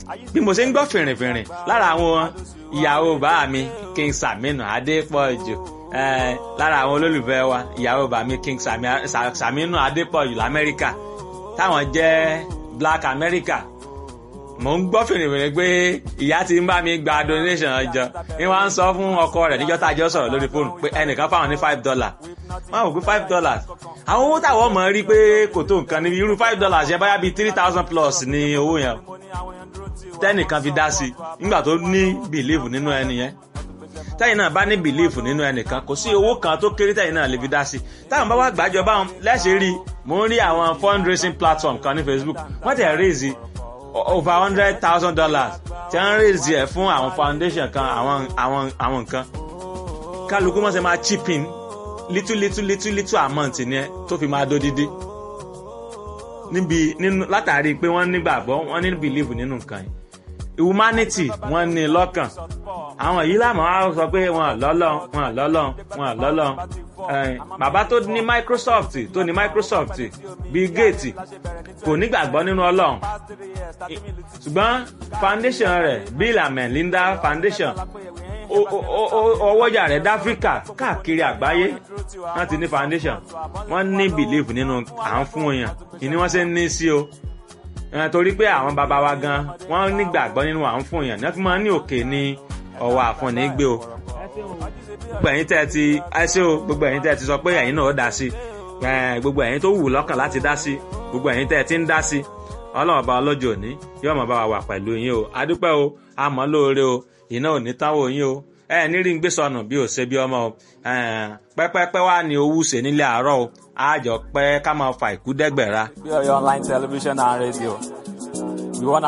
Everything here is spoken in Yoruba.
bí mo ṣe ń gbọ́ fìrìnfìrìn lára àwọn ìyàwó bá mi King Saminu Adépọ̀jù eh, lára àwọn olólùfẹ́ wa ìyàwó bá mi King Sami- Sa- Saminu Adépọ̀jù lamẹ́ríkà táwọn jẹ́ Black America mo ń gbọ́ fìrìfìrì pé ìyá ti ń bá mi gba donation ọjọ́ ni wọ́n á ń sọ fún ọkọ rẹ̀ níjọ́ tá a jọ sọ̀rọ̀ lórí fóònù pé ẹnìkan fáwọn ní five dollars wọ́n á wò pé five dollars àwọn owó táwọn mọ̀ rí pé kò tó nǹkan níbi irú five dollars yẹn báyà bíi three thousand plus ní owó yẹn tẹ́nìkan fi dá sí i nígbà tó ní believe nínú ẹni yẹn tẹ́yìn náà bá ní believe nínú ẹnìkan kò sí owó kan tó kéré tẹ́yìn náà lè fi dá sí i táwọn bá wá gbàjọ báwọn lẹ́sẹ̀ rí mò ń rí àwọn fundraising platform kan ní Facebook wọ́n tẹ̀ raise over hundred thousand dollars tí wọ́n raise ẹ̀ fún àwọn foundation kan àwọn àwọn àwọn nǹkan kálukú mọ̀ sẹ́ máa chip in little little little little amount ni ẹ tó fi máa dódídí níbi nínú látàrí pé wọ́n nígbàgbọ́ wọ́n ní believe nínú nǹkan yìí humanity wọ́n ní lọ́kàn àwọn yìí láàmú á sọ pé wọn lọ́lọ́ wọn lọ́lọ́ wọn lọ́lọ́ bàbá tó ní Microsoft tó ní Microsoft Bill Gates kò nígbàgbọ́ nínú Ọlọ́run ṣùgbọ́n foundation rẹ̀ Bill and Melinda Foundation ọwọ́jà rẹ̀ dáfíríkà káàkiri àgbáyé wọ́n ti ní foundation wọ́n ní belief nínú à ń fún èèyàn ìní wọ́n ṣe ń ní sí o torí pé àwọn bàbá wa gan wọ́n nígbàgbọ́ nínú à ń fún èèyàn náà fi máa ń ní òkè ní ọwọ́ àfọ̀nì gbé o gbogbo ẹ̀yin tẹ́ ẹ ti ẹ ṣé o gbogbo ẹ̀yin tẹ́ ẹ ti sọ pé ẹ̀yin náà ó dá sí gbogbo ẹ̀yin tó wù lọ́kàn láti dá sí gbogbo ẹ̀yin tẹ́ ẹ ti ń dá sí ọlọ́run ọba ọlọ́jọ́ òní yóò máa bá wa wà pẹ̀lú yín o adúpẹ́ o àmọ́ lóore o iná ò ní táwọn yín o ẹ ní rí ń gbé sọnù bí ò ṣe bí ọmọ o pẹ́pẹ́pẹ́ wà ní owó ṣe nílé àárọ̀ o àjọ pẹ́ ká máa fa ìkú dẹ́gbẹ̀ra. Your online television and radio. We wanna